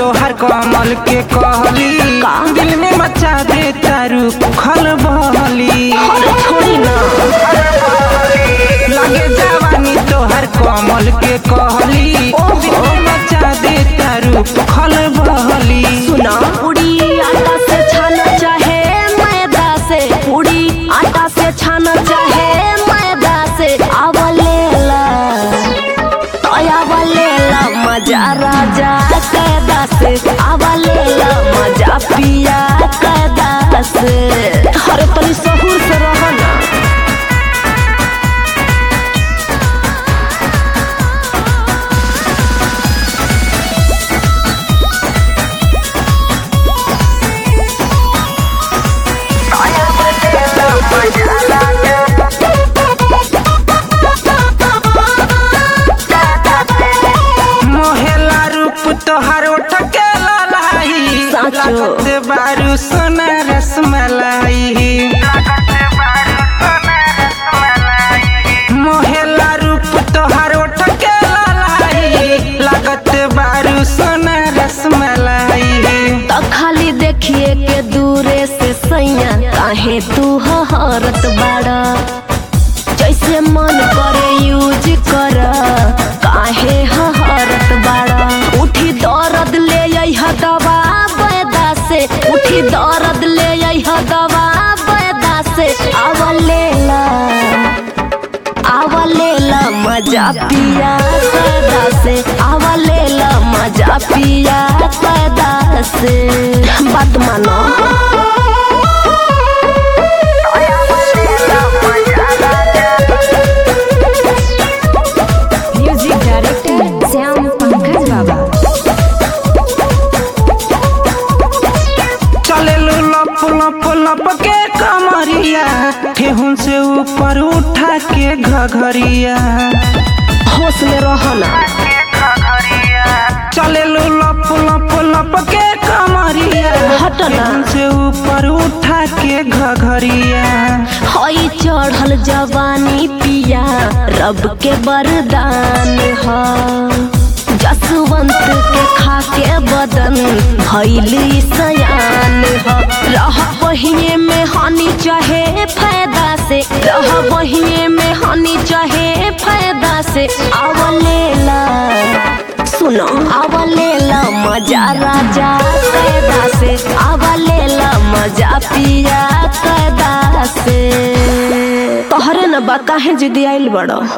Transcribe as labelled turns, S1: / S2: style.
S1: तोहर कमल के कहली
S2: का?
S1: दिल में मचा दे तारू खल बहली
S2: अरे छोड़ी ना
S1: लगे जवानी तोहर कमल के कहली
S2: ओहो।
S1: दिल में मचा दे तारू खल बहली
S2: सुना पूरी आटा से छाना चाहे मैदा से पूरी आटा से छाना चाहे मैदा से आवलेला आवलेला मजा राजा कैदा से आवलेला मजा पिया कैदा से अरे तनी सहूर से रह ना
S1: मोहेला रूप तोहर उठ के ललाई
S2: साचो।
S1: लागत बारू सोना रसमलाई मोहेला रूप तोहर उठ के ललाई लागत बारू सोना रसमलाई
S2: तो खाली देखिए के दूरे से सैया काहे तू हरत बाड़ा जैसे मन करे यूज कर काहे हरत बाड़ा उठी दर्द ले अइह दवा बैदा से उठी दर्द ले अइह दवा बैदा से आवलेला आवलेला मजा पिया पैदा से आवलेला मजा पिया पैदा से बात मानो
S3: म्यूजिक डायरेक्टर श्याम पंकज बाबा
S1: चले लो लप लप लप के कमरिया ठेहुन से ऊपर उठा के घघरिया
S2: होश में रहना
S1: चले लो लप लप लप के कमरिया
S2: हटना।
S1: ठेहुन से ऊपर उठा के घघरिया
S2: हई चढ़ल जवानी पिया रब के वरदान ह जसवंत के खाके बदन भैल सयान ह रह बहिए में हानि चाहे फायदा से रह बहिए में हानि चाहे फायदा से आवलेला सुनो आवलेला मजा राजा कैदा से आवलेला मजा पिया कैदा से तोहरे न बा काहे जिदी आइल बड़ो